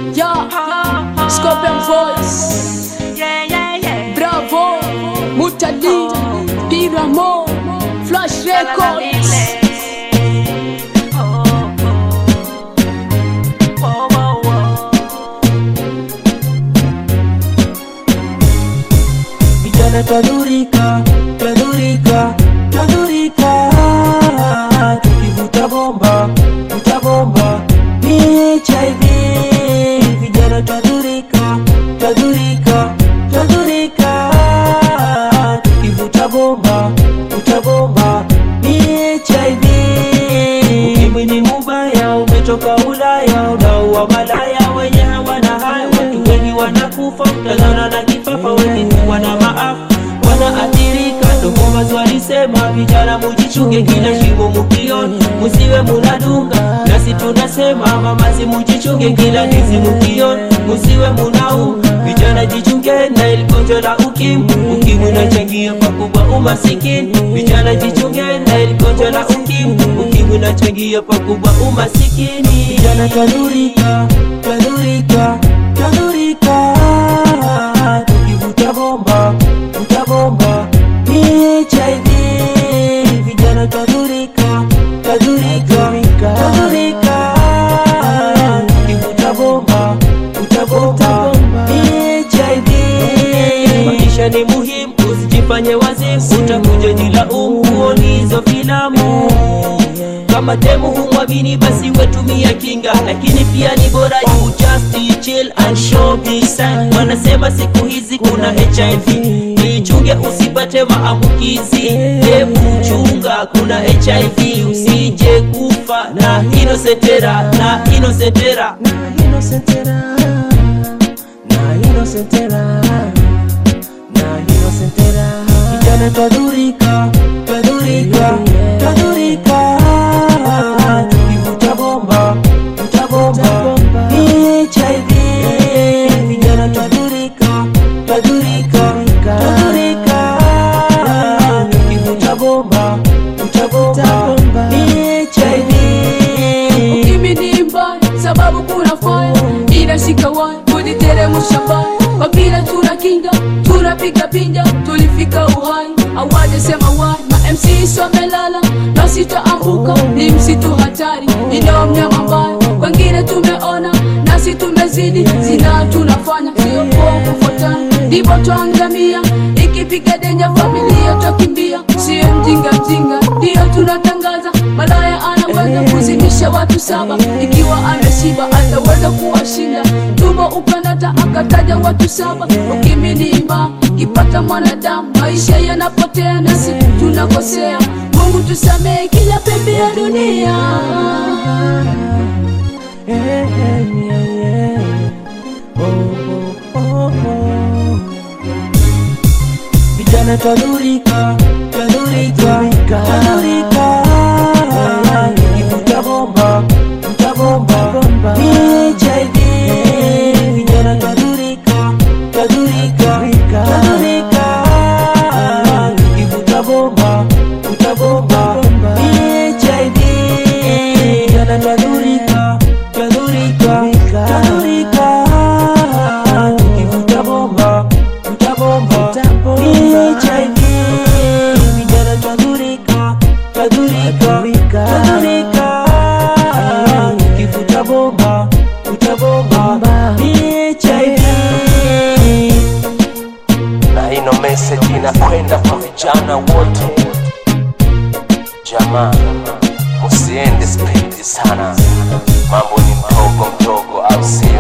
Yeah, Scorpion Voice, Yeah, yeah, yeah. Bravo, Mutali, Piramo, Flash Records. Oh, oh. Oh, oh, oh. Vijana twadhurika, twadhurika, twadhurika, tukivuta bomba, vuta bomba ni HIV. Vijana twadhurika, twadhurika, twadhurika, tukivuta bomba, vuta bomba ni HIV. Ukimwi ni mubaya, umetoka Ulaya, unaua malaya wenye hawana haya, watu wengi wanakufa, utazana na kifafa, wengi tu wana maafa wanaathirika. Dokomas walisema vijana mujichunge, kila shimo mukiona musiwe munadunga, nasi tunasema mamazi mujichunge, kila ndizi mukiona musiwe munaunga. Vijana jichunge na ili gonjwa la ukimwi, ukimwi unachangia pakubwa umasikini. Vijana jichunge na ili gonjwa la ukimwi, ukimwi unachangia pakubwa umasikini. Vijana twadhurika, twadhurika, twadhurika, tukivuta bomba, vuta bomba ni HIV. Vijana twadhurika, twadhurika, twadhurika, tukivuta bomba, vuta bomba ni HIV. Maisha ni muhimu, usijifanye wazimu, utakuja jilaumu kuona hizo filamu kama demu humwamini basi wetumia kinga, lakini pia ni bora you just chill and show me sign. Wanasema siku hizi kuna HIV, nichunge usipate maambukizi. Hebu chunga, kuna HIV, usije kufa na inosetera na inosetera na inosetera na inosetera na inosetera. Vijana twadhurika, twadhurika, twadhurika, tukivuta bomba, vuta bomba ni HIV. Vijana twadhurika, twadhurika, twadhurika, tukivuta bomba, vuta bomba ni HIV. Ukimwi ni mbaya sababu kuna fire inashika waya kujiteremsha mbaya kwa vile tuna kinga tunapiga pinja tulifika uhai awajasema wai ma MCs wamelala na sitaambuka ni msitu hatari inao mnyama mbaya wengine tumeona nasi tumezidi zina tunafanya sio poa kufuatana ndivyo twangamia ikipiga denja familia twakimbia sio mjinga mjinga ndiyo tunatangaza malaya anaweza kuzimisha watu saba ikiwa ameshiba ataweza kuwashinda tumbo ukanata akataja watu saba ukimilima kipata mwanadamu maisha yanapotea nasi tunakosea mungu tusamehe kila pembe ya dunia Vijana twadhurika, twadhurika, twadhurika, tukivuta bomba, vuta bomba ni HIV. Vijana twadhurika, twadhurika, twadhurika, tukivuta bomba, vuta bomba ni HIV. Vijana twadhurika, twadhurika, twadhurika, tukivuta bomba, vuta bomba ni HIV. Vijana twadhurika, twadhurika, twadhurika, tukivuta bomba, vuta bomba ni HIV. na ino message inakwenda kwa vijana wote jamaa musiende spidi sana mambo ni mdogo mdogo au sio